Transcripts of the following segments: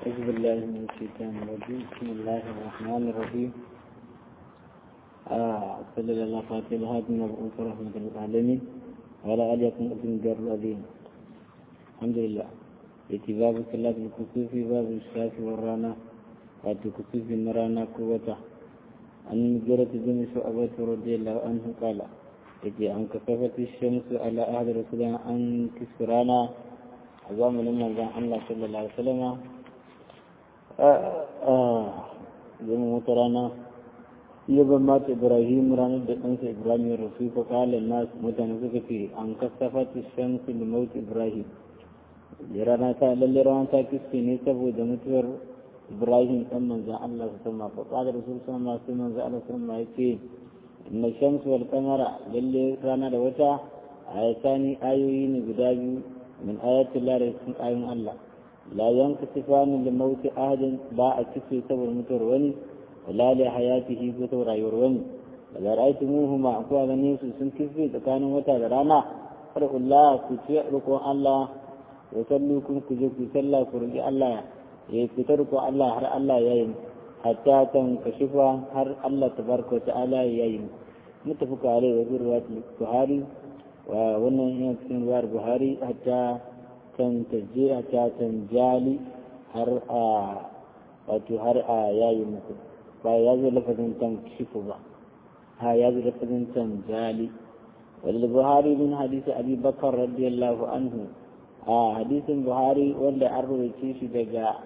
أعوذ بالله من الشيطان الرجيم بسم الله الرحمن الرحيم صلى الله فاتح هذه المبعوث رحمة للعالمين وعلى آله وصحبه الجر العظيم الحمد لله اتباب صلاة الكسوف باب الشاف والرانا وتكسوف النرانا قوته عن مجرة بن شعبة رضي الله عنه قال يجي أن كسفت الشمس على أهل رسول الله أن كسرانا عظام لما الله صلى الله عليه وسلم zama wata rana iya ban mata ibrahim ranar da ɗansa ibrahim ya rasu ko kalan nasu mutane suka ce an kasafa ta shamsu da mauti ibrahim rana ta lalle rana ta kiske ne saboda mutuwar ibrahim ɗan manzan allah su sama ko ƙadar rasul sama su manzan allah su sama ya ce inna shamsu wal kamara lalle rana da wata ayatani ayoyi ne guda biyu min ayatul da cikin ayoyin allah لا ينكسفان لموت أحد باع كسي سبر متر وني ولا لحياته بتور وني ولا رأيتموهما أقوى غنيس سنكسي تكانوا متى درانا فرق الله كتير ركو الله وصلوكم كجوك سلا فرق الله يكتركوا الله هر الله يين حتى تنكشف هر الله تبارك وتعالى يين متفق عليه وفي رواية البخاري وwannan yana cikin ruwar buhari hatta kan tajjira ta tanjali har a wato har a yayi muku ba ya zo lafazin tan shifu ba ha ya zo lafazin tanjali wal buhari min hadisi abi bakar radiyallahu anhu a hadisin buhari wanda an rubuce shi daga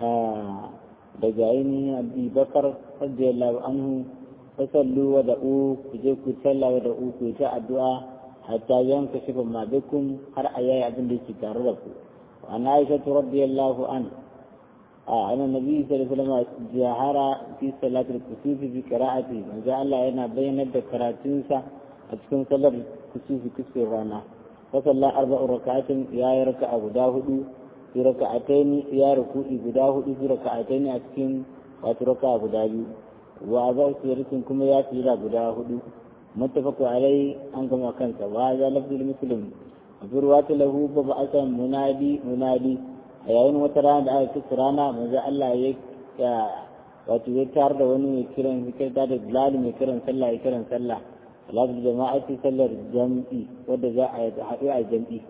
daga ainihin abi bakar radiyallahu anhu fasallu wa da'u ku je ku salla wa da'u ku ta addu'a حتى ينكشف ما بكم هر أياي أبن دي تتعرفوا وعن عائشة رضي الله عنه آه أن النبي صلى الله عليه وسلم جاهر في صلاة الكسوف في قراءته من جاء الله هنا بين الدكراتنسا أتكون صلى الكسوف كسف الرانا فصلى أربع ركعات يا ركع أبو داود في ركعتين يا ركوع أبو داود في ركعتين أتكون وتركع أبو داود وأبا سيرة كما يأتي أبو داود متفق عليه أنكم وكنت وهذا لفظ المسلم وفي رواية له ببعثا منادي منادي أيين وتران دعا كسرانا ماذا الله يك wato ya tar da wani mai kiran fikir da bilal mai kiran sallah ya kiran sallah salatu jama'ati sallar jam'i wadda za a haɗu a jam'i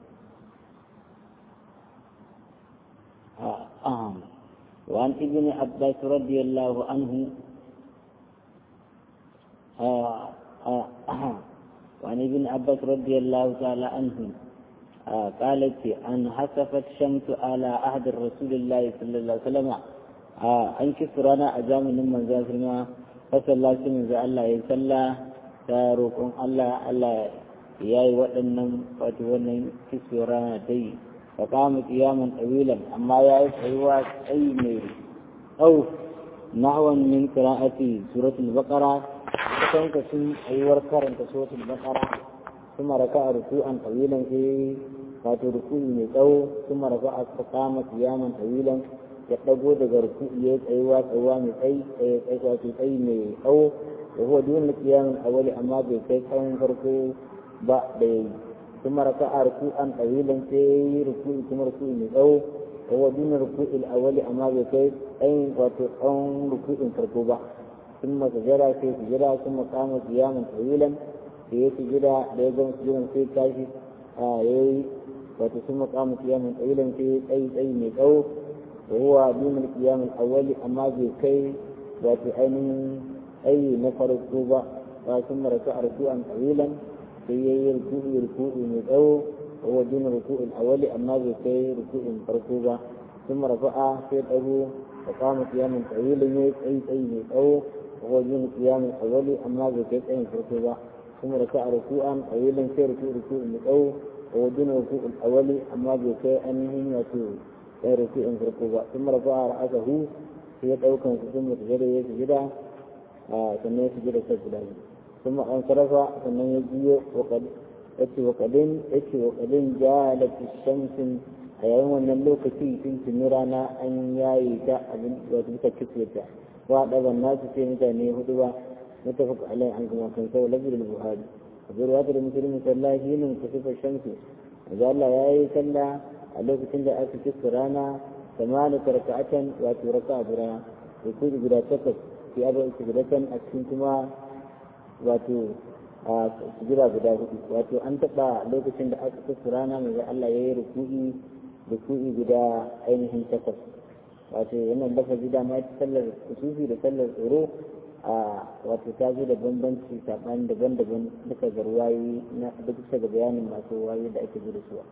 وعن ابن عباس رضي الله عنه وعن ابن عباس رضي الله تعالى عنه قالت أن حسفت شمس على عهد رسول الله صلى الله عليه وسلم أن كسرانا أجام من زاسرنا فصلى من الله يصلى تاروكم الله الله yayi waɗannan wato wannan kisura dai fa kama qiyaman tawilan amma yayi tsayuwa tsayi mai au nahwan min qira'ati suratul baqara kusan ka sun ayyuwar karanta suratul baqara kuma raka ruku'an tawilan sai wato ruku'i mai tsawo kuma raka a kama qiyaman tawilan ya dago daga ruku'i ya tsayuwa tsayuwa mai tsayi tsayi wato tsayi mai tsawo da huwa dun qiyaman awali amma bai kai tsawon farko ba da yayi kuma raka a ruku'an tawilan sai ruku'i kuma ruku'i mai tsawo da huwa dun ruku'il awali amma bai kai tsayin wato tsawon ruku'in farko ba ثم سجد في سجدا ثم قام قياما طويلا في سجدا ليقوم سجدا في كاشف آي ثم قام قياما طويلا في أي أي ميقو وهو دون القيام الأول أما في كي وفي أين أي نفر الطوبة ثم ركع ركوعا طويلا في ركوع ركوع ميقو وهو دون الركوع الأول أما في كي ركوع فركوبة ثم رفع في الأبو وقام قياما طويلا أي أي ميقو وهو دون القيام الأولي أما بكيت أين فركوبة ثم ركع ركوعا طويلا في ركوع ركوع مقو وهو دون الركوع الأولي أما بكيت أنهم يسوع في ركوع فركوبة ثم رفع رأسه في يدعوكم ثم سجد يسجد ثم يسجد سجدا ثم انصرف ثم يجي وقد اتي وقدين اتي وقدين جالت الشمس a yayin wannan lokaci sun tuni rana an yayi ta abin da suka kitse ta wa ɗaban nasu sai mutane hudu ba mutafaq alai an kuma kan sau lafiyar buhari a zurwa da musulmi sallahi yin kusurfa shamsu da Allah ya yi sallah a lokacin da aka kitse rana ثمانية ركعة واتو ركعة برا يكون guda takwas في أربع سجدة أكسنتما واتو sujira guda hudu wato an taɓa lokacin da aka kusa rana mai Allah ya yi ruku'i ruku'i guda ainihin takwas wato wannan lafazi da ma sallar kusufi da sallar tsoro a wato ta zo da bambanci saɓani daban-daban duka ga ruwayi na duk ga bayanin masu ruwayi da ake da su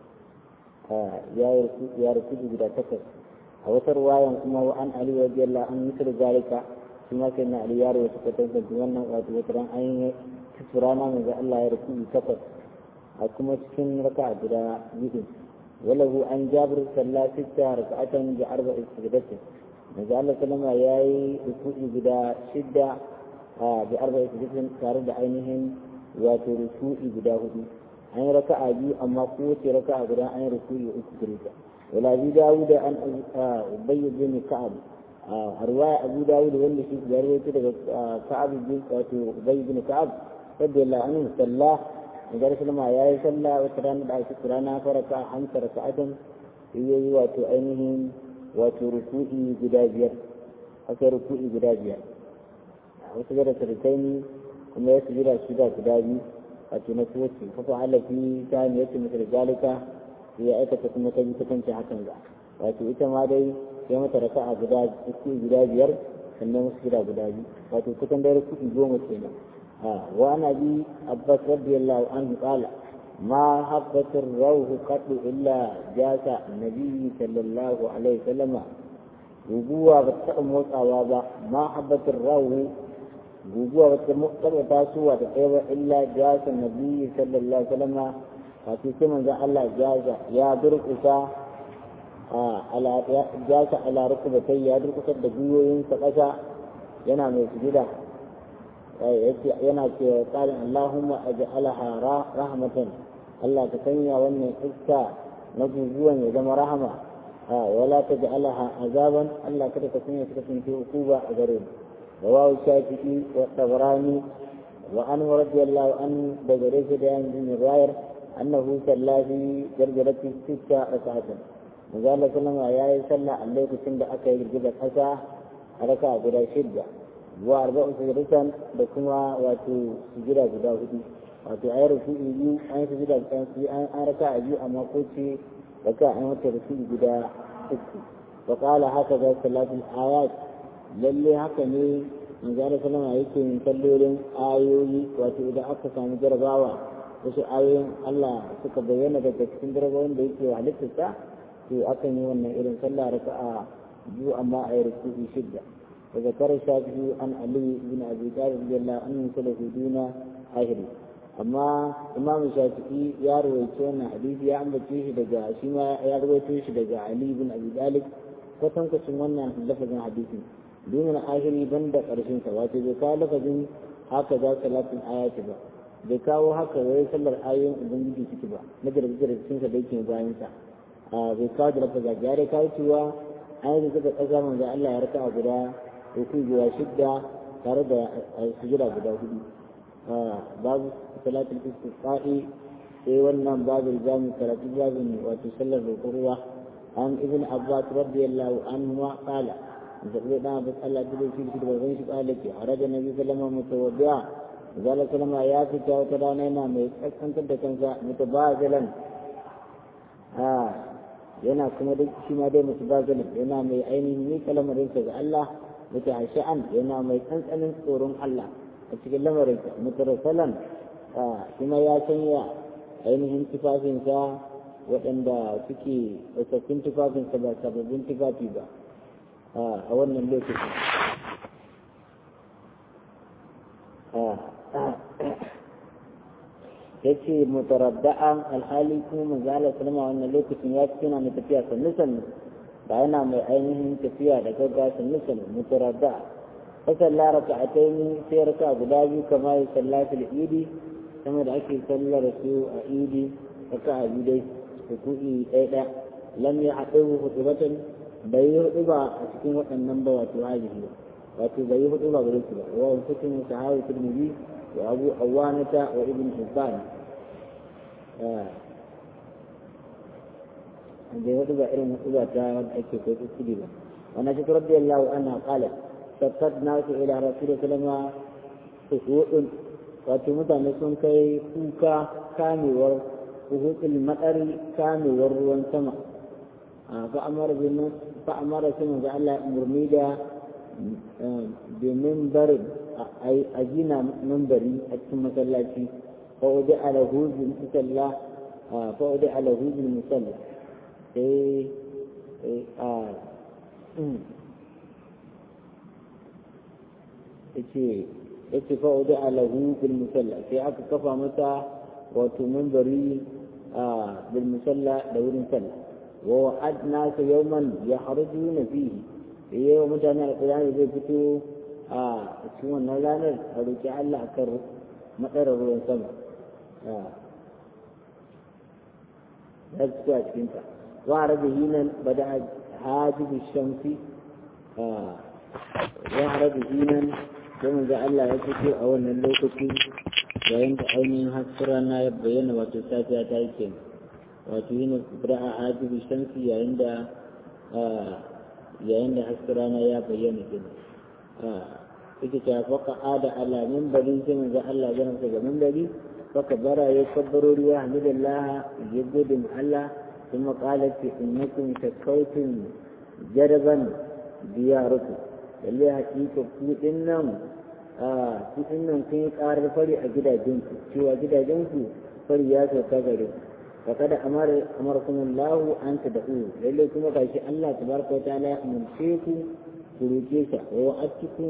ya ruku'i guda takwas a wata ruwayan kuma wa an ali wa biyalla an yi zalika shi ma sai na ali yaro wasu kwatantar wannan wato wata ran an yi rana mai ga Allah ya ruku'i takwas a kuma cikin raka guda biyu walahu an jabir salla sitta raka'atan bi arba'i sujudatin manzo Allah sallama yayi ruku'i guda shidda bi arba'i sujudatin tare da ainihin wato ruku'i guda hudu an yi raka'a biyu amma kowace raka'a guda an yi ruku'i uku gare ta wala bi dawud an ubay bin ka'ab a riwaya abu dawud wanda shi ya rawaito daga ka'ab bin wato ubay bin ka'ab رضي الله عنه صلى نجار سلمى يا صلى وترانا دعي سكرانا فركع خمس ركعات هي واتو أينهم واتو ركوعي جدابير حتى ركوعي جدابير وسجد سرتين كما يسجد السجدة جدابي واتو نسوتي ففعل في ثانية مثل ذلك هي أيكة كما تجي تكنت حسن ذا واتو إتما دي يوم تركع جداب جدابير sannan wasu gida guda biyu wato kusan da rukuki goma kenan وعن ابي عباس رضي الله عنه قال ما حبت الروح قط الا جاس النبي صلى الله عليه وسلم guguwa ba ta taɓa motsawa ba ma habbatin rahu guguwa ba ta taɓa tasowa ta tsaye ba illa jasa nabi sallallahu alaihi wasallam wato sai manzon Allah jaza ya durƙusa ala jasa ala rukubatai ya durƙusar da gwiwoyinsa ƙasa yana mai sujida yana cewa tsarin Allahumma aj'alaha rahmatan Allah ka sanya wannan iska na guguwan ya zama rahama wala taj'alaha azaban Allah kada ka sanya ta kasance hukuma a gare mu rawahu shafi'i wa tabarani wa an radiyallahu an da gare shi da yan din riwayar annahu sallafi gargarati sitta rak'atan manzo Allah sallama yayi sallah a lokacin da aka yi girgizar kasa a raka guda shidda wa arba'u sujudan da kuma wato sujуда guda hudu wato ayar ruku'i biyu an yi sujuda kan su an an raka a biyu amma ko ce raka an wata ruku'i guda uku wa qala haka da salatul ayat lalle haka ne manzo sallama yake yin kallolin ayoyi wato idan aka samu jarabawa wasu ayoyin Allah suka bayyana daga cikin jarabawan da yake halittarsa to akan yi wannan irin sallah raka'a biyu amma a yi ruku'i shidda وذكر الشافعي عن علي بن ابي طالب رضي الله عنه كله دون اخره amma imam shafi'i ya rawaito wannan hadisi ya ambace shi daga shi ma ya rawaito shi daga ali bin abi talib kwatan kwacin wannan lafazin hadisin dumin ahiri banda karshen sa wato bai kawo lafazin haka za salatin ayati ba bai kawo haka wai sallar ayoyin ubangiji ciki ba na jirgin sa da yake bayan sa bai kawo da lafazin ya dai kawo cewa ayoyin suka kasa manzo Allah ya raka guda uku guda shidda tare da sujada guda hudu babu salatul istisqa'i sai wannan babu jami karatu babin wato sallar roƙon ruwa an ibn abbas radiyallahu anhu ma qala zabi da abu Allah da shi da bazan shi kala ke haraja nabi sallama mutawaddi'a zalla sallama ya fita wata rana yana mai kaskantar da kansa mutabazilan a yana kuma duk shi ma dai mutabazilan yana mai ainihin ni kalamarinsa ga Allah mutahashi'an yana mai tsantsanin tsoron Allah a cikin lamarinsa mutarsalan kuma ya sanya ainihin tufafinsa waɗanda suke tsaffin tufafinsa ba sababbin tufafi ba a wannan lokacin ya ce mutaradda'an alhali kuma manzala salama wannan lokacin ya fi yana mai tafiya sannu sannu ba yana mai ainihin tafiya da gaggawa sannu sannu mutaradda fasalla raka'atayn sai raka guda biyu kama ya sallatul idi sama da ake sallar su a idi raka'a biyu dai ruku'i ɗaya ɗaya lam ya haɗu hudubatan bai yi hudu ba a cikin waɗannan ba wato hajihi ba wato bai yi hudu ba gare su ba wa hukumin sahawi turmizi wa abu awanata wa ibn hibban da ya ba irin hudu ba ta wanda ake ko kuskure ba wannan shi radiyallahu anha qalat sakkat nasu ila rasulullah sallama suhudun wato mutane sun kai kuka kamewar suhudul matsari kamewar ruwan sama fa amara bin fa amara sun ga Allah murmi da domin barin a gina membari a cikin masallaci fa wadi ala hujin musalla fa wadi ala hujin musalla sai a yace yace fa wadi ala hujin musalla sai aka kafa mata wato membari a bil musalla da wurin sallah wa wa'adna yawman yahrujuna fihi yayin mutane alƙur'ani zai fito a cikin wannan ranar a roƙi Allah a kan matsarar ruwan sama ya fito a cikinta wa a rabe hinan bada hajjibu shamsi wa a rabe hinan sai manzo Allah ya fito a wannan lokaci yayin da ainihin hasken rana ya bayyana wato safiya ta yi kenan wato yin bada hajjibu shamsi yayin da yayin da hasken rana ya bayyana kenan yake ta faka ada ala minbari sai manzo Allah ya ransa ga minbari faka bara ya kabbaro ruwa hamdulillah ya gode mu Allah kuma qalat innakum takawtum jaraban diyarukum lalle hakika ku dinnan a ku dinnan kun yi karar fari a gidajenku cewa gidajenku fari ya sauka gare ku فقد أمر أمركم الله أن تدعوه لله كما قال الله تبارك وتعالى أمركم فروكيسا ووعدتكم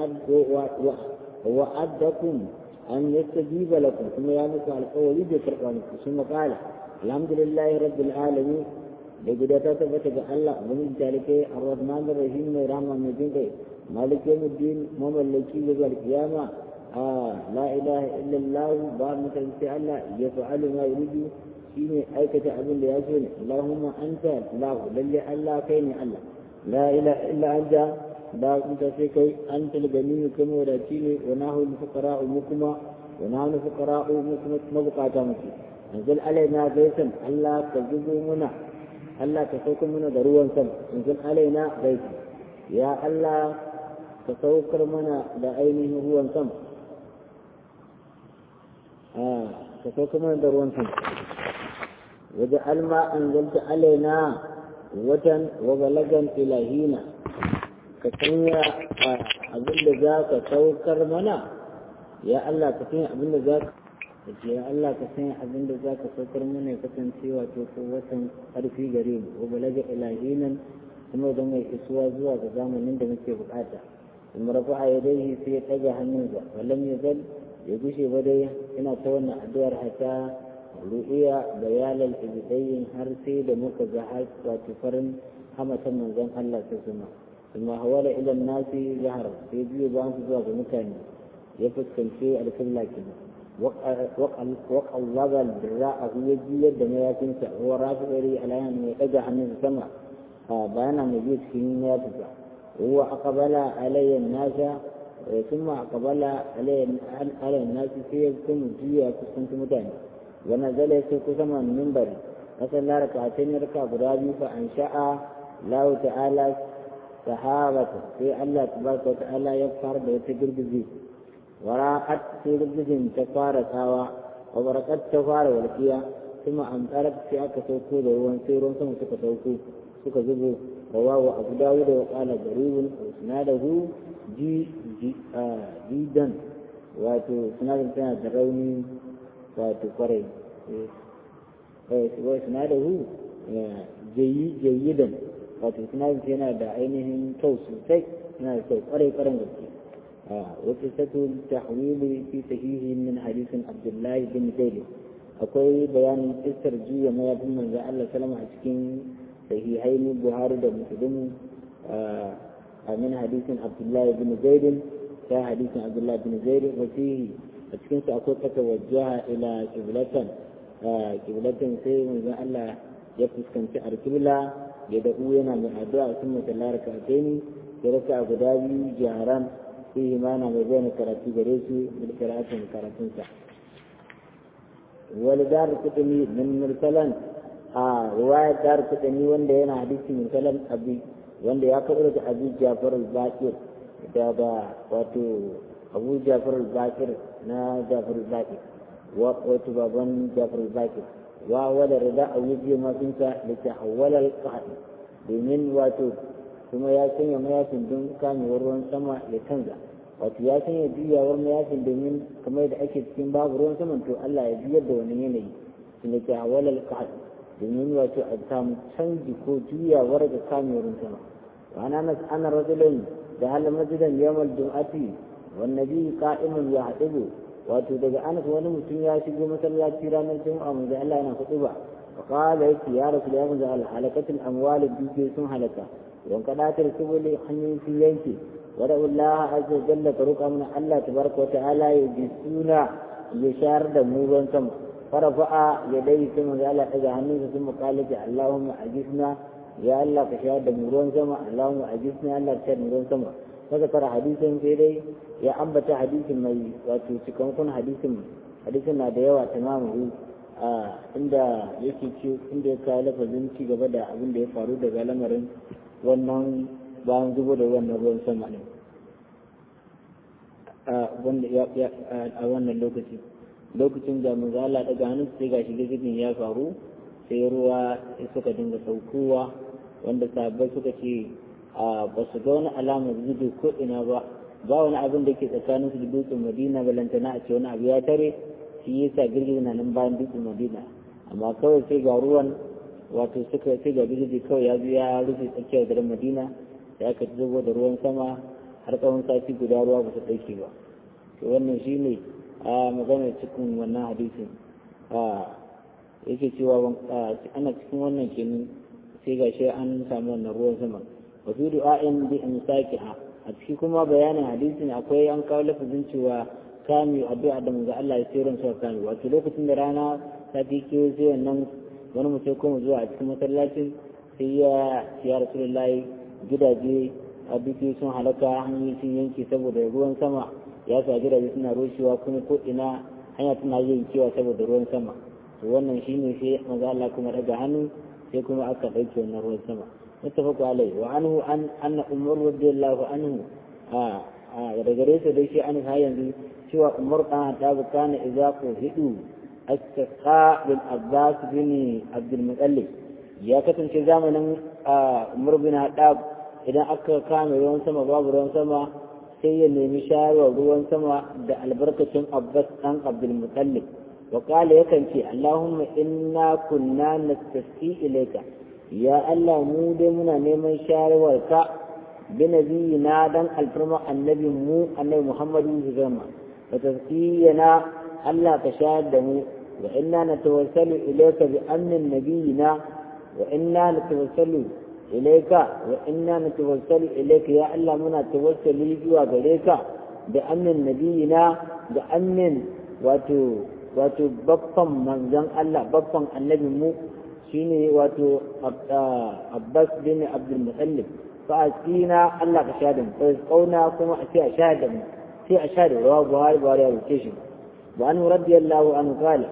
ووعدكم أن يستجيب لكم ثم يعلق على القول بكرقانكم ثم قال الحمد لله رب العالمين لقد تثبت الله ومن ذلك الرحمن الرحيم رحمة مجين مالك يوم الدين مملكي يوم القيامة آه لا إله إلا الله بار مثل الله يفعل ما يريد shine aikata abin da ya so ne Allahumma anta lahu lalle Allah kai ne Allah la ilaha illa anta da kunta sai kai anta al-gani kuma wadaci ne wa nahu al-fuqara mu kuma wa nahu al-fuqara mu kuma mabukata muke anzal alaina gaisan Allah ka zubo muna Allah ka sauka muna da ruwan sama anzal alaina gaisan ya Allah ka saukar mana da ainihin ruwan sama ka saukar mana da ruwan sama وجعل ما أنزلت علينا وتن وبلغا إلى هنا كتنيا أبن ذاك توكر منا يا الله كتنيا أبن ذاك ya Allah ka sanya abin da za ka saukar mana ya kasance wato watan ƙarfi gare mu wa balaga ilahinan kuma don mai isuwa zuwa ga zamanin da muke bukata kuma rafa a yadaihi sai ya ɗaga hannunsa walam ya zal ya gushe ba dai ina ta wannan addu'ar hata ru'iya bayanan ibidayin har sai da muka ga har wato farin hamatan manzon Allah ta zuma kuma hawala ilan nasi zahar sai biyu ba su zuwa ga mutane ya fuskanci alƙibla kenan وقلب الدراء هو جيد دم ياسنسا هو رافع إلي على أن يقجع من السماء بأنا مجيد في ياسنسا هو أقبل علي الناس ثم أقبل علي على الناس في يكون جيا كنت متاني ونزل يسوق سما المنبر فصلى ركعتين ركع برابي فأنشأ الله تعالى صحابة في الله تبارك وتعالى يغفر بيتجر بزيد وراءت في رجل تفار ساوى وبركت تفار والكيا ثم أمطرت في أكا سوكو دروان سيرون ثم سكا سوكو سكا زبو رواه أبو داود وقال غريب وسناده جي جي آه جيدا واتو سناد كان دروني واتو قري وسناده جي جيدا واتو سناد كان دا عينهم توسو سي سناد كو قري قرن غريب وقصة التحويل في صحيح من حديث عبد الله بن زيد akwai bayanin kisar jiya mayafin manzo Allah salama a cikin sahihain Buhari da Muslim a min hadisin Abdullah bin Zaid ta hadisin Abdullah bin Zaid wa fihi a cikin su akwai kata wajjaha ila qiblatan qiblatan sai manzo Allah ya fuskanci alqibla ya da yana mai addu'a sun mutallar ka ni ya raka guda biyu jaran فيه معنى بين كراتي بريسي بالقراءة من كراتنسا ولدار كتمي من مرسلا a ruwaya dar kudani wanda yana hadisi min kalam abi wanda ya kawo da abu jafar al-bakir daga wato abu jafar al-bakir na jafar al-bakir wato baban jafar al-bakir wa wala rida a wuce mafinsa da ta hawala al domin wato kuma ya sanya mayafin don kamewar ruwan sama ya canza wato ya sanya juyawar mayafin domin kamar da ake cikin babu ruwan saman to Allah ya juyar da wani yanayi su da ke hawala al domin wato a samu canji ko juyawar da kamewar ruwan sama wa ana nas ana rajulun da hal masjidan yawmal jum'ati wan nabi qa'imun yahdibu wato daga anas wani mutum ya shigo masallaci ranar juma'a mun da Allah yana hudu ba wa qala yake ya rasul ya mun al halakatul amwal duke sun halaka don kadatar subuli hanyoyin sun yanke wa da Allah azza wa jalla ka roƙa mana Allah tabaraka wa ta'ala ya ji suna ya shar da mu ruwan sama farafa'a ya dai sai mun Allah daga hannunsa sun muqalaji Allahumma ajisna ya Allah ka shayar da mu ruwan sama Allahumma ajisna Allah ka shayar da mu ruwan sama فذكر حديثا في دي يا أنبت حديث مي وتكون كن حديث حديث ما ديوا تمامه inda yake ce inda ya kawo lafazin ci gaba da abin da ya faru daga lamarin wannan bayan zubo da wannan ruwan sama ne a wannan lokaci lokacin da manzo Allah daga hannun sai gashi gizgin ya faru sai ruwa suka dinga saukowa wanda sabbai suka ce ba su ga wani alamar zudu ko ina ba ba wani abin da ke tsakanin su da dutsen madina balantana a ce wani abu ya tare shi yasa girgiza na nan bayan dutsen madina amma kawai sai ga ruwan wato suka sai ga girgiza kawai ya zo ya rufe tsakiyar garin madina ya ka zubo da ruwan sama har tsawon sati guda ruwa ba su ɗauke ba to wannan shi ne a maganar cikin wannan hadisin yake cewa ana cikin wannan kenan sai ga shi an samu wannan ruwan sama وفي دعاء بإمساكها أتكي كما بيان حديث أكوي أن قال لفظين شوى كام يؤدعى دم الله يسيرا سوى كام وأتلوك تندرانا تاتي كيوزي ونم ونم سيكون زوى أتكي مسلاتي هي يا رسول الله جدا جي abiki sun halaka hanyoyi sun yanke saboda ruwan sama ya sa gidaje suna rushewa kuma ko ina hanya tana yin cewa saboda ruwan sama to wannan shine sai maza Allah kuma daga hannu sai kuma aka ɗauke wannan ruwan sama متفق عليه وعنه أن أن عمر رضي الله عنه آه آه رجليس ليش عنه هاي ينزل شوى عمر كان تاب كان إذا قهدوا استسقاء بالعباس بن عبد المطلب يا كتن شزامنا آه عمر بن الخطاب إذا أكا كان ruwan sama babu ruwan sama sai ya nemi shayarwa ruwan sama da albarkacin abbas ɗan abdulmutallib wa kala yakan ce allahumma inna kunna nastasqi ilayka ya Allah mu dai muna neman shawarwarka bi nabiyina dan alfarma annabin mu annabi Muhammadu zama wa tazkiyana Allah ka shayar da mu wa inna natawassalu ilayka bi amnin nabiyina wa inna natawassalu ilayka wa inna natawassalu ilayka ya Allah muna tawassuli zuwa gare ka da amnin nabiyina da amnin wato wato babban manzon Allah babban annabin mu shine wato abbas bin abdul mutallib fa asina Allah ka sha da mu sai kauna kuma a ce a sha da mu sai a sha da rawa buhari buhari ya rubuce shi wa an radiyallahu anhu qala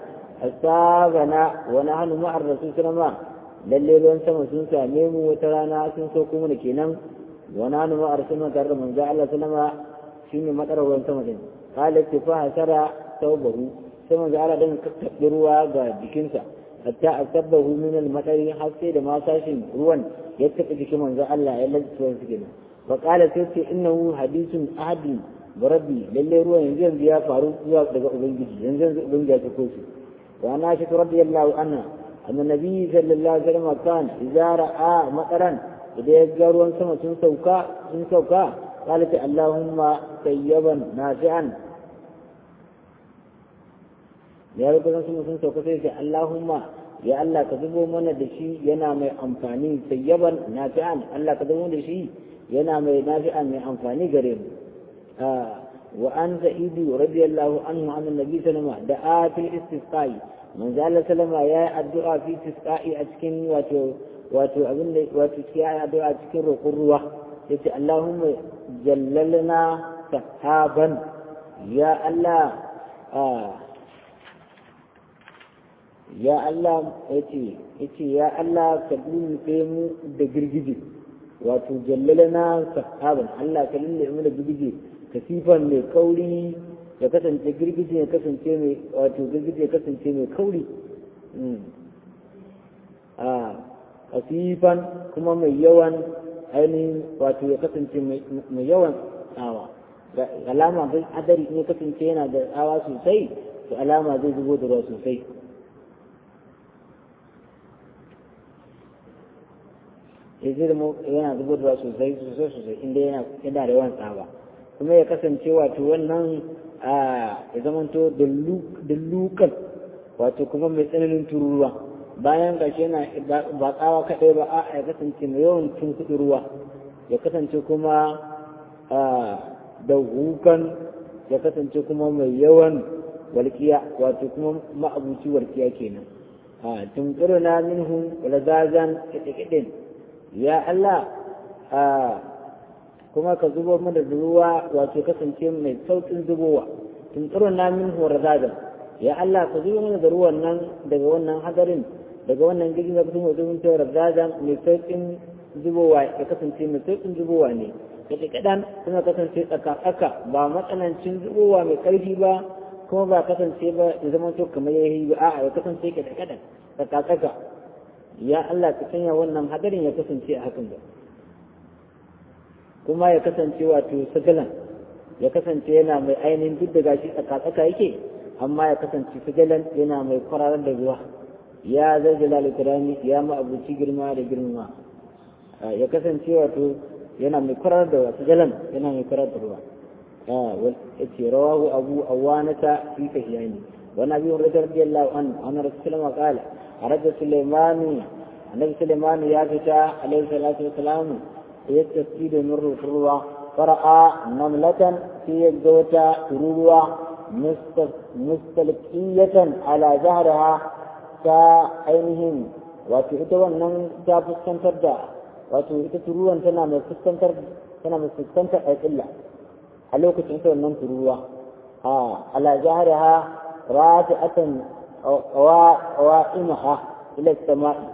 asabana wa nahnu ma'a rasul sallallahu lalle ruwan sama sun same mu wata rana sun so kuma da kenan wa nahnu ma'a rasul tare da manzo Allah sallama shine madarar ruwan sama din qala fa hasara tawbahu sai manzo Allah dan kakkabe ruwa ga jikinsa hatta asabbahu min al-madari har sai da ma sashin ruwan ya tafi jikin manzo Allah ya lantsa su kenan wa qala sai ce innahu hadithun ahadi rabbi lalle ruwan yanzu yanzu ya faru zuwa daga ubangiji yanzu yanzu ubangiji ya sako shi wa ana shi radiyallahu anha anna nabi sallallahu alaihi wasallam kan idza ra'a mataran idan ya ga ruwan sama sun sauka sun sauka قالت اللهم طيبا نافعا ya yi kusan sun sun sauka sai sai Allahumma ya Allah ka zubo mana da shi yana mai amfani sayyaban nafi'an Allah ka zubo da shi yana mai nafi'an mai amfani gare mu wa an sa'idu radiyallahu anhu an annabi sallama da a fil istisqai manzo Allah sallama ya yi addu'a fi istisqai a cikin wato wato abin da wato ya yi addu'a cikin roƙon ruwa yace Allahumma jallalna sahaban ya Allah ya Allah yace yace ya Allah ka lullube mu da girgije wato jallalana sahaban Allah ka lullube mu da girgije kasifan mai kauri ya kasance girgije ya kasance mai wato girgije ya kasance mai kauri a kasifan kuma mai yawan ainihin wato ya kasance mai yawan tsawa alama bai adari in ya kasance yana da tsawa sosai to alama zai zubo da ruwa sosai ya zai zama yana zubo da ruwa sosai sosai sosai inda yana da yawan tsawa kuma ya kasance wato wannan ya zamanto da lukan wato kuma mai tsananin tururuwa bayan gashi yana ba tsawa kaɗai ba a ya kasance mai yawan tun kuɗi ruwa ya kasance kuma da hukan ya kasance kuma mai yawan walƙiya wato kuma ma'abuci walƙiya kenan a tunkiru na minhum wala zazan kiɗe ya Allah kuma ka zubo mana da ruwa wato kasance mai sauƙin zubowa tunkiru na minhum wala zazan ya Allah ka zubo mana da ruwan nan daga wannan hadarin daga wannan girgin da kuma zubin tawar zazan mai sauƙin zubowa ya kasance mai sauƙin zubowa ne kaɗe kaɗan suna kasance tsaka-tsaka ba matsanancin zubowa mai ƙarfi ba kuma ba kasance ba ya zama to kamar ya yi ba a'a ya kasance kaɗe kaɗan tsaka-tsaka ya Allah ka sanya wannan hadarin ya kasance a hakan da kuma ya kasance wato sagalan ya kasance yana mai ainihin duk da gashi tsaka-tsaka yake amma ya kasance sagalan yana mai kwararar da ruwa ya zai jalal ya ma abuci girma da girma ya kasance wato yana mai kurar da wasu jalan yana mai kurar da ruwa yace rawahu abu awanata fi kahiyani wa nabi hurairah radiyallahu anhu anna rasulullah qala arada sulaiman annabi sulaiman ya fita alaihi salatu wassalam yattasi da nuru ruwa fara'a namlatan fi yadda tururuwa mustalqiyatan ala zahriha ta ainihin wato ita wannan ta fuskantar da wato ita turuwan tana mai fuskantar tana mai fuskantar alƙilla a lokacin ita wannan turuwa a ala jahariha rafi'atan qawa'imaha ila sama'i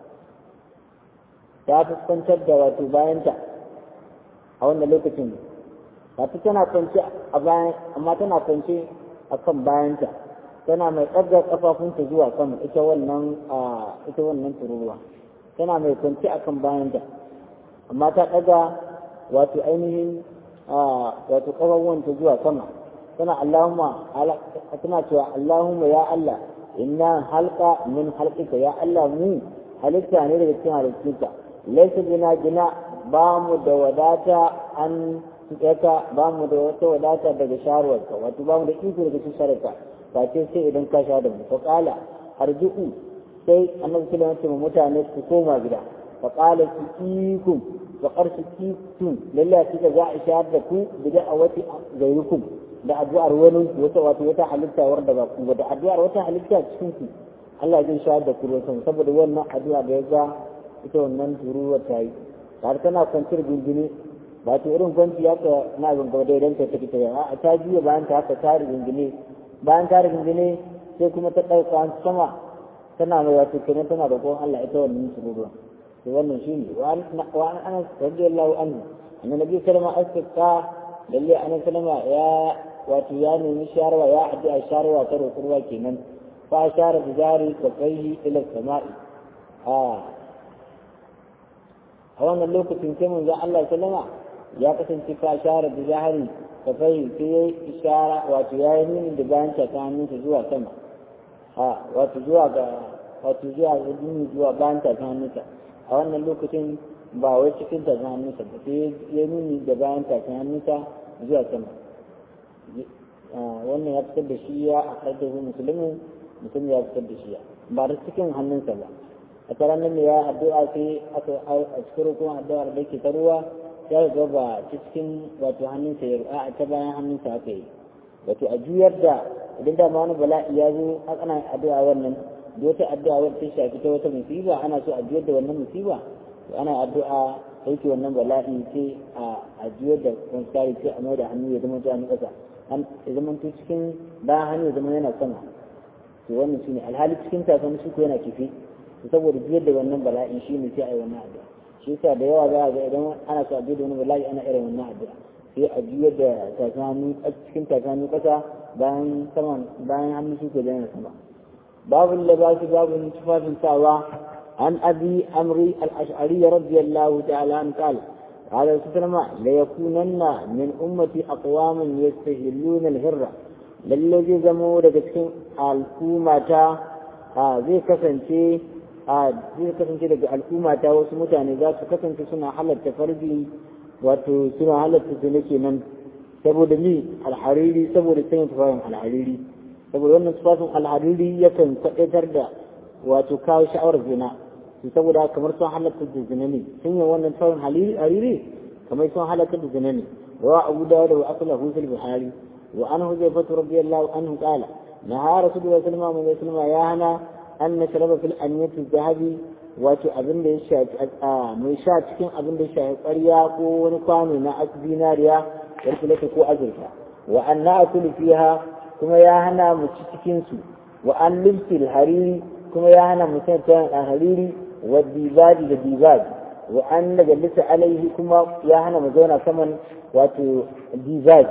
ta fuskantar da wato bayanta a wannan lokacin wato tana kwance a bayan amma tana kwance a kan bayanta tana mai ɗaga ƙafafunta zuwa sama ita wannan ita wannan tururuwa tana mai kwanci a kan bayanta amma ta ɗaga wato ainihin wato ƙafafuwanta zuwa sama tana Allahumma tana cewa Allahumma ya Allah inna halka min halqika ya Allah mu halitta ne daga cikin halittunka laysa bina gina ba mu da wadata an tsaka ba mu da wata wadata daga sharuwarka wato ba mu da iko daga cikin sharuwarka face sai idan ka sha da mu fa qala arji'u sai annabi sallallahu alaihi wasallam mutane su koma gida fa qala sikikum wa qarsikitum lalle kika za a shahar da ku bida a wati gairukum da addu'ar wani wata wato wata halitta warda ba ku da addu'ar wata halitta cikin ku Allah zai shahar da ku ruwan saboda wannan addu'a da ya ga ita wannan turuwar ta yi har tana kwanciyar gingine ba ta irin kwanci ya ka na gaba da idan ta tafi ta a ta juya bayan ta haka ta rigingine bayan ta rigingine sai kuma ta ɗauka sama tana mai wato kenan tana da kowan Allah ita wannan tururuwa to wannan shine wa an anas radiyallahu anhu annabi sallama asqa lalle annabi sallama ya wato ya nemi sharwa ya addu'a sharwa ta rukurwa kenan fa shara bi jari kafaihi ila sama'i a a wannan lokacin sai mun Allah sallama ya kasance fa shara bi jari kafaihi sai ya ishara wato ya yi nuni da bayan ta hannunsa zuwa sama a wato zuwa ga wato zuwa ga duni zuwa bayan ta hannunsa a wannan lokacin ba wai cikin ta hannunsa ba sai ya nuni da bayan ta hannunsa zuwa sama wannan ya fitar da shi ya a da musulmi mutum ya fitar da shi ya ba da cikin hannunsa ba a tsaron nan ya addu'a sai aka a cikin rukun addu'ar da ke ta ruwa ya ga ba cikin wato hannunsa ya a ta bayan hannunsa aka yi wato a juyar da idan da ma wani bala'i ya zo ana addu'a wannan da wata addu'a wadda ta shafi ta wata musiba ana so a juyar da wannan musiba to ana addu'a sauke wannan bala'i sai a juyar da wani tsari sai a mai da hannu ya zama ta hannu ƙasa ya zama to cikin bayan hannu ya zama yana sama to wannan shine alhali cikin takalmi shi ko yana kife to saboda biyar da wannan bala'in shi ne sai a yi wannan addu'a shi yasa da yawa za a ga idan ana so a biyar da wani bala'i ana irin wannan addu'a sai a juyar da takalmi cikin takalmi kasa bayan saman bayan hannu shi ko da sama babu labasi babu tufafin sawa عن أبي أمري الأشعري رضي الله تعالى عنه قال قال سلمى ليكونن من أمتي أقوام يستهلون الهرة للذي زموا لكتكين الكومة zai kasance zai kasance daga al'umma ta wasu mutane za su kasance suna halatta farji wato suna halatta zina kenan saboda mi alhariri saboda sanya tufafin alhariri saboda wannan tufafin alhariri yakan kwaɗaitar da wato kawo sha'awar zina saboda kamar sun halatta da zina ne sun yi wannan taurin hariri kamar sun halatta da zina ne wa abu dawud wa aslahu fil buhari wa an huzaifatu radiyallahu anhu qala naha rasulullahi sallallahu alaihi wasallam ya hana an nashraba fil aniyati dhahabi wato abin da ya shafi mai sha cikin abin da ya shafi ƙwarya ko wani kwano na zinariya yarkulata ko azurfa wa an na'kulu fiha kuma ya hana mu ci cikin su wa an libsil hariri kuma ya hana mu san hariri والديباج للديباج وأن نجلس عليه كما يهنا مزونا كمن واتو ديباج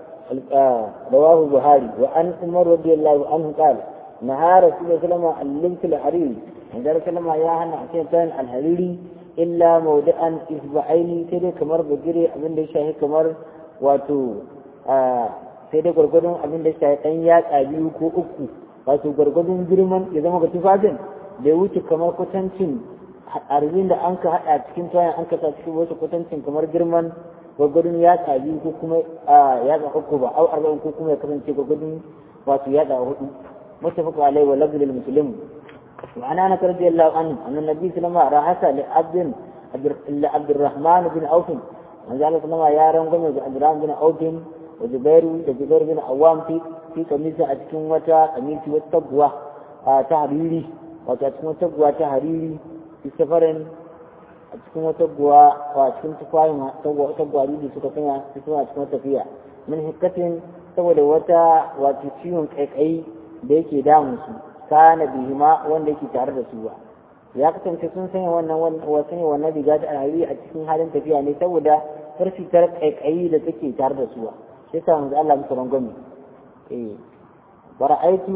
آه رواه البخاري وأن عمر رضي الله عنه قال نهى رسول الله صلى الله عليه وسلم عن لبس الحرير عند رسول الله يهنا عشان الحريري إلا موضعا إصبعين كده كمر بجري أبن دي شاهي كمر واتو آه sai dai gwargwadon abin da shi ɗan yatsa biyu ko uku wato gwargwadon girman ya zama ga tufafin da ya wuce kamar kwatancin arbin da an ka haɗa cikin tuwayen an ka sa cikin wasu kwatancin kamar girman gwagwadon yatsa biyu ko kuma yatsa uku ba au arba'in ko kuma ya kasance gwagwadon wato yatsa hudu mutafaqa alaihi wa lafzul muslim wa ana na karbi Allah an anna nabi sallama rahasa li abdin li abdurrahman bin auf manzo Allah sallama ya rangwame ga abdurrahman bin auf wa zubairu da zubair bin awam fi fi kamisa a cikin wata kamisi wata taguwa ta hariri wato a cikin wata guwa ta hariri fi safarin a cikin wata guwa a cikin tufayin wata gwari da suka sanya su suna cikin wata tafiya min hikkatin saboda wata wato ciwon kaikayi da yake damun su kana bihima wanda yake tare da su ba ya kasance sun sanya wannan wasu ne wannan riga ta hariri a cikin halin tafiya ne saboda farfitar kaikayi da take tare da su ba shi yasa manzo Allah musu rangwame eh ورأيت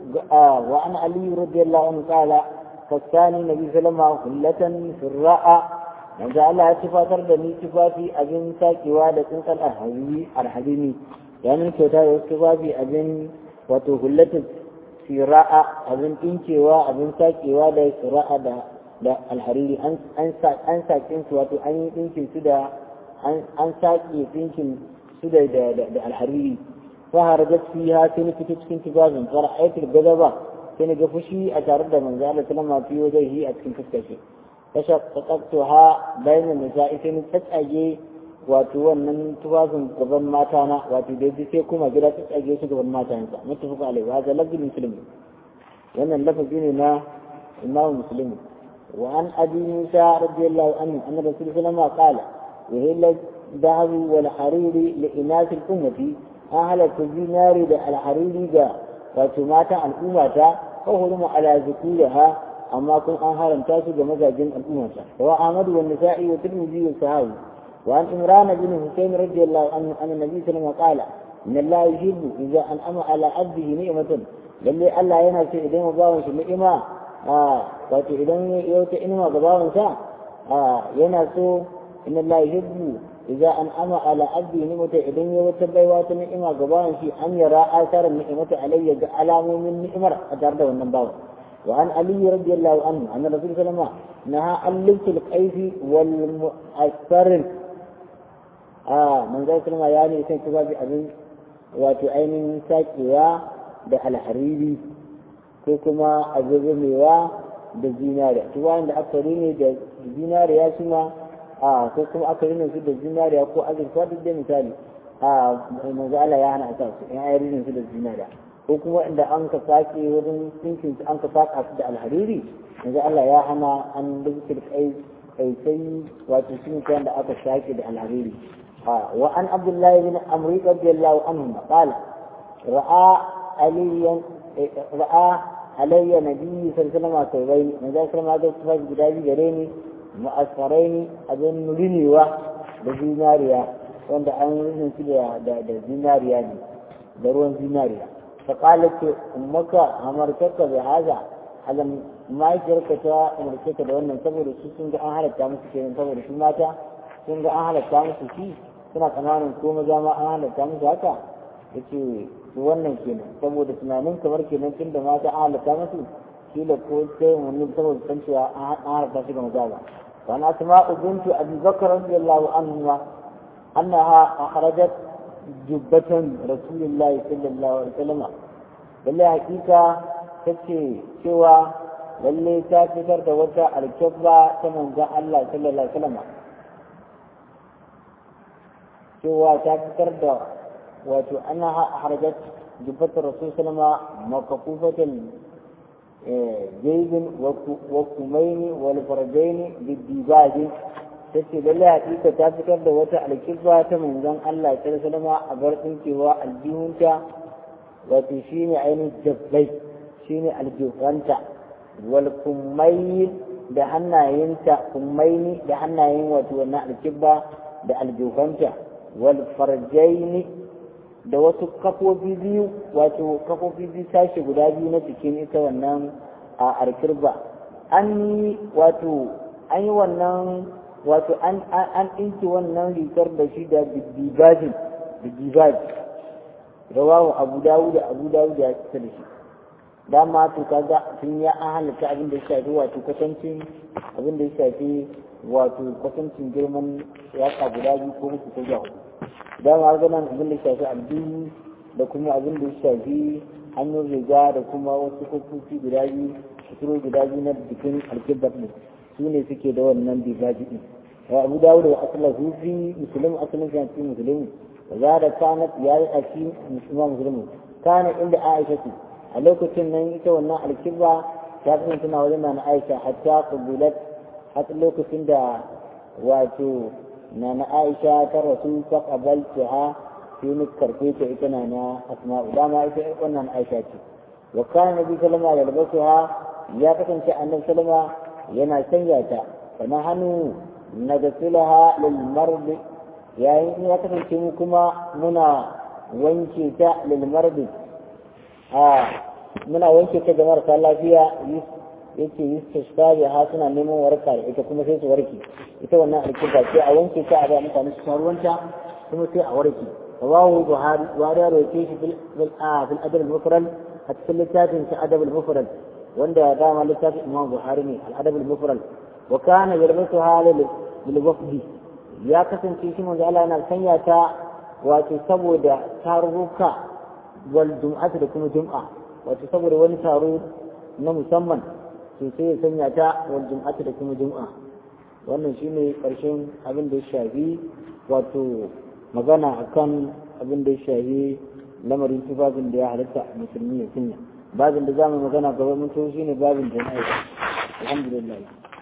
وعن علي رضي الله عنه قال فكان النبي صلى الله عليه وسلم هلة في الرأى من جعل اتفاقر دني تفافي أبن ساكوا لكن الحبيبي الحبيبي يعني كتا يتفافي أبن وتهلة في رأى أبن إنكوا أبن ساكوا دا في رأى دا da alhariri an an sakin su wato an yi dinkin su da an saki dinkin su da da alhariri فهرجت فيها سنة تسكن تبازن فرأيت الغضب سنة قفشي أتارد من ذلك لما في وجهه أتكن تسكشي فشققتها بين النساء سنة تسأجي واتو من تبازن قبل ما تانا واتو ديدي سيكم أجرى تسأجي قبل ما تانا متفق عليه وهذا لفظ المسلم لأن اللفظ ديننا إمام مسلم وعن أبي موسى رضي الله عنه أن الرسول صلى الله عليه وسلم قال وهي الذهب والحرير لإناث الأمة an halatta zinari da alhariri da wato matan al'ummata ko hurumu ala zikuriha amma kun an haramta su ga mazajin al'ummata wa ahmadu wa nisa'i wa tirmidhi wa sahabi wa an imran bin husayn radiyallahu anhu anna nabi sallallahu alaihi wasallam qala inna allaha yuhibbu idza an'ama ala abdihi ni'matan lalle Allah yana so idan bawan shi ni'ima wato idan ya wata ni'ima ga bawan sa yana so inna allaha yuhibbu إذا أنعم على عبده نعمة إذن يوتبعي واتن نعمة قبان في أن يرى آثار النعمة علي على من نعمة أتارد والنباو وعن علي رضي الله عنه أن الرسول صلى الله عليه وسلم نهى عن لبس القيس والمؤثر آه من ذلك لما يعني يسن كباب أبن وتعين ساكوا بحل حريري كما أزغموا da zinariya tuwayen da aka rini da zinariya su ma a ko kuma aka rinin su da zinariya ko azurfa duk da misali a manzo Allah ya hana ta su in ayi rinin su da zinariya ko kuma inda an ka sake wurin tsinkin su an ka saka su da alhariri manzo Allah ya hana an dukkan kai kai sai wato sun da aka sake da alhariri wa an abdullahi bin amri radiyallahu anhu qala ra'a aliyan ra'a alayya nabiyyi sallallahu alaihi wasallam manzo sallallahu alaihi wasallam guda biyu gare ni mu'asfaraini abin rinewa da zinariya wanda an rinin su da da zinariya ne da ruwan zinariya fa qalat ummaka amartaka bi hada alam mahaifiyarka ta umarce ka da wannan saboda su sun ga an halatta musu kenan saboda su mata sun ga an halatta musu shi suna tsananin ko maza ma an halatta musu haka yace to wannan kenan saboda tunanin kamar kenan tun da mata an halatta musu kila ko sai wani saboda san cewa an halatta shi ga maza ba وعن أسماء بنت أبي بكر رضي الله عنهما أنها أخرجت جبة رسول الله صلى الله عليه وسلم بل حقيقة تكي سوى lalle ta fitar da wata alkyabba ta manzan Allah sallallahu alaihi wasallam cewa ta fitar da wato ana harajat jubbatar rasul sallama makafufatan jaibin wa kumaini wal farjaini biddibaji tace lalle hakika ta fitar da wata alkibba ta manzon Allah sallallahu alaihi wasallam a bar dinkewa aljihunta wato shine ainihin jabbai shine aljihunta wal kummain da hannayenta kummaini da hannayen wato wannan alkibba da aljihunta wal farjaini da wasu kafofi biyu wato kafofi biyu sashi guda biyu na cikin ita wannan a arkirba an yi wato an yi wannan wato an an ɗinki wannan rigar da shi da bidibajin bidibaji rawahu abu dawud abu dawud ya fita da shi dama to kaga tun ya an halatta abin da ya shafi wato kwatancin abin da ya shafi wato kwatancin girman yaka guda biyu ko musu ko hudu dama ga nan abin da ya shafi addini da kuma abin da ya shafi hannun riga da kuma wasu kofofi guda biyu suturo guda biyu na bikin alkibar ne su ne suke da wannan bibaji din wa abu dawud wa asla hufi muslim asalin shi cikin muslim wa za da kanat ya yi aki musulman muslim kana inda aisha ce a lokacin nan ita wannan alkiba ta kasance tana wajen na aisha hatta qubulat har lokacin da wato na na aisha ta rasu ta qabaltaha sai ni karfe ta ita na na asma'u dama ita wannan aisha ce wa kana nabi sallama da labasuha ya kasance annabi sallama yana sanya ta kana hannu na gasilaha lil mardi yayin ya kasance mu kuma muna wanke ta lil mardi a muna wanke ta ga marasa lafiya yake yi ta ha suna neman warka da ita kuma sai su warke ita wannan alkiba sai a wanke ta a ba mutane su sha ruwanta kuma sai a warke rawahu buhari wa da roke shi bil bil adab al mufrad a cikin littafin sa adab al mufrad wanda dama littafin imam buhari ne al adab al mufrad wa kana yalbasuha lil wafdi ya kasance shi manzo Allah yana sanya ta wato saboda tarurruka wal jum'atu da kuma jum'a wato saboda wani taro na musamman to sai ya sanya ta wal jum'atu da kuma jum'a wannan shine karshen abin da ya shafi wato magana akan abin da ya shafi lamarin tufafin da ya halatta musulmi ya sanya babin da zamu magana gaba mun to shine babin da na alhamdulillah